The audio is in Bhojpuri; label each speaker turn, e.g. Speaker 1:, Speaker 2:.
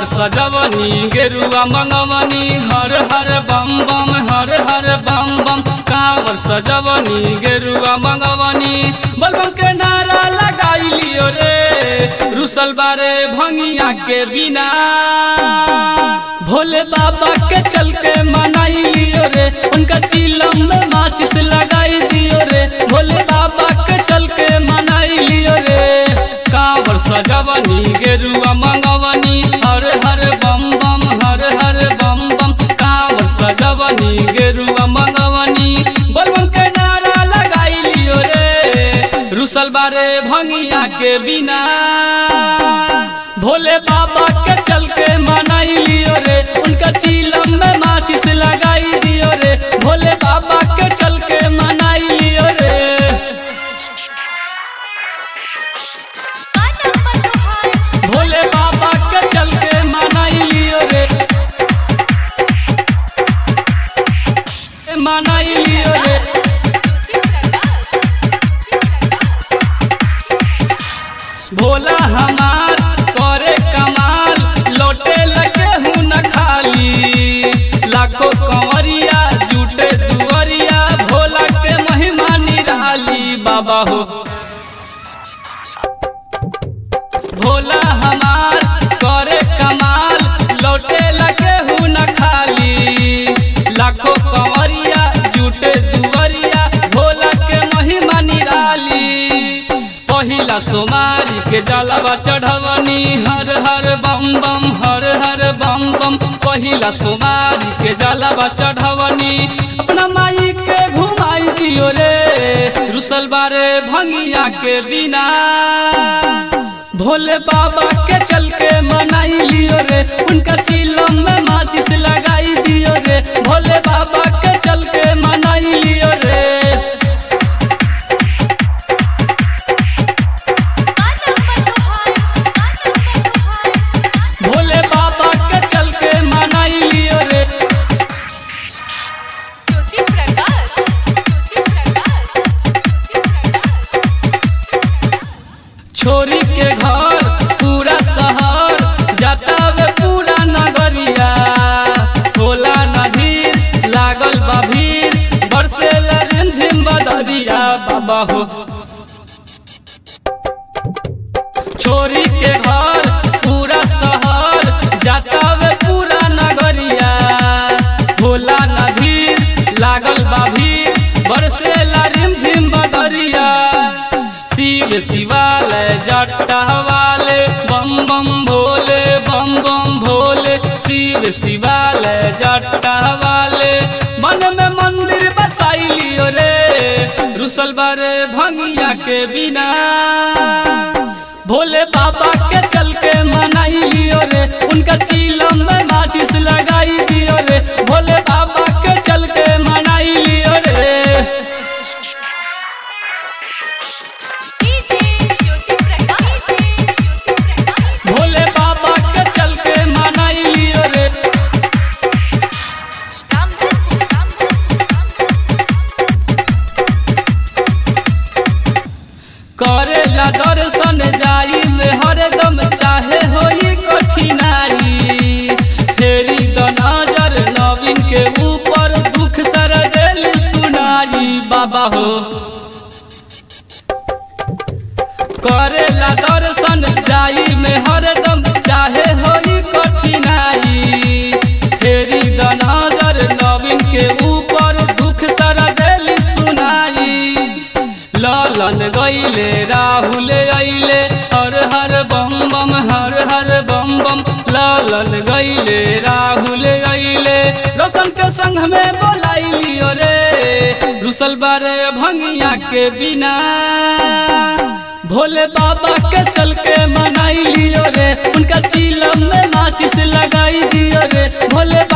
Speaker 1: सजवनी गेरुआ मंगवनी हर हर बम बम हर हर बम बम कांवर सजवनी गेरुआ मंगवनी बलबम के नारा लगाई लियो रे रुसल बारे भंगिया के बिना भोले बाबा के चल के मनाई लियो रे उनका चिलम में माचिस लगाई दियो रे भोले बाबा के चल के मनाई लियो रे कांवर सजवनी गेरुआ मंगवनी हर हर बम बम हर हर बम बम कांवर सजवनी गेरुआ मंगवनी बलबम के नारा लगाई लियो रे रुसल बारे भंगिया के बिना भोले बाबा के चल के मनाई लियो रे उनका चीलम में माचिस लगाई दियो रे भोले बाबा के चल के मनाई लियो रे भोले बाबा के चल के मनाई लियो रे मनाई लियो रे भोला हमार करे कमाल लौटे लगे हूँ न खाली लाखों कंवरिया जुटे दुवरिया भोला के महिमा निराली बाबा हो भोला हमार करे कमाल लौटे लगे हूँ न खाली लाखों कंवरिया जुटे दुवरिया भोला के महिमा निराली पहिला सोमारी के जलवा चढ़वनी हर हर बम बम हर हर बम बम पहिला सोमारी के जलवा चढ़वनी अपना माई के घुमाई दियो रे रुसल बारे भंगिया के बिना भोले बाबा के चल के मनाई लियो रे उनका चिलम में माचिस लगाई दियो रे भोले बाबा के चल के मनाई लियो रे भोले बाबा के चल के मनाई लियो रे
Speaker 2: ज्योति प्रकाश ज्योति प्रकाश ज्योति प्रकाश
Speaker 1: छोरी के घर पूरा शहर जाता वे पूरा नगरिया होला नदीर लागल बा भीड़ बरसे रिमझिम बदरिया बाबा हो छोरी के घर पूरा शहर जाता वे पूरा नगरिया होला नदीर लागल बा भीड़ बरसे रिमझिम बदरिया शिव शिवालय जट्टा वाले बम बम भोले बम बम भोले शिव शिवालय जट्टा वाले मन में मंदिर बसाई लियो रे रुसल बारे भंगिया के बिना भोले बाबा के चल के मनाई लियो रे उनका चीलम में माचिस लगाई दियो रे भोले बाबा के चल के मनाई लियो रे
Speaker 2: डीजे ज्योति प्रकाश ज्योति प्रकाश
Speaker 1: भोले बाबा के चल के मनाई लियो रे
Speaker 2: रामधनपुर
Speaker 1: करेला दर्शन जाई में हरदम चाहे होई कठिनाई फेरी द नजर नवीन के ऊपर दुख सर दिल सुनाई बाबा हो करेला दर्शन जाई में हरदम चाहे होई कठिनाई फेरी द नजर नवीन के ऊपर दुख सर दिल सुनाई लालन गईले राहुल अइले हर हर बम बम हर हर बम बम लालन गईले राहुल अइले रोशन के संग में बोलाई लियो रे रुसल बारे भंगिया के बिना भोले बाबा के चल के मनाई लियो रे उनका चीलम में माचिस लगाई दियो रे भोले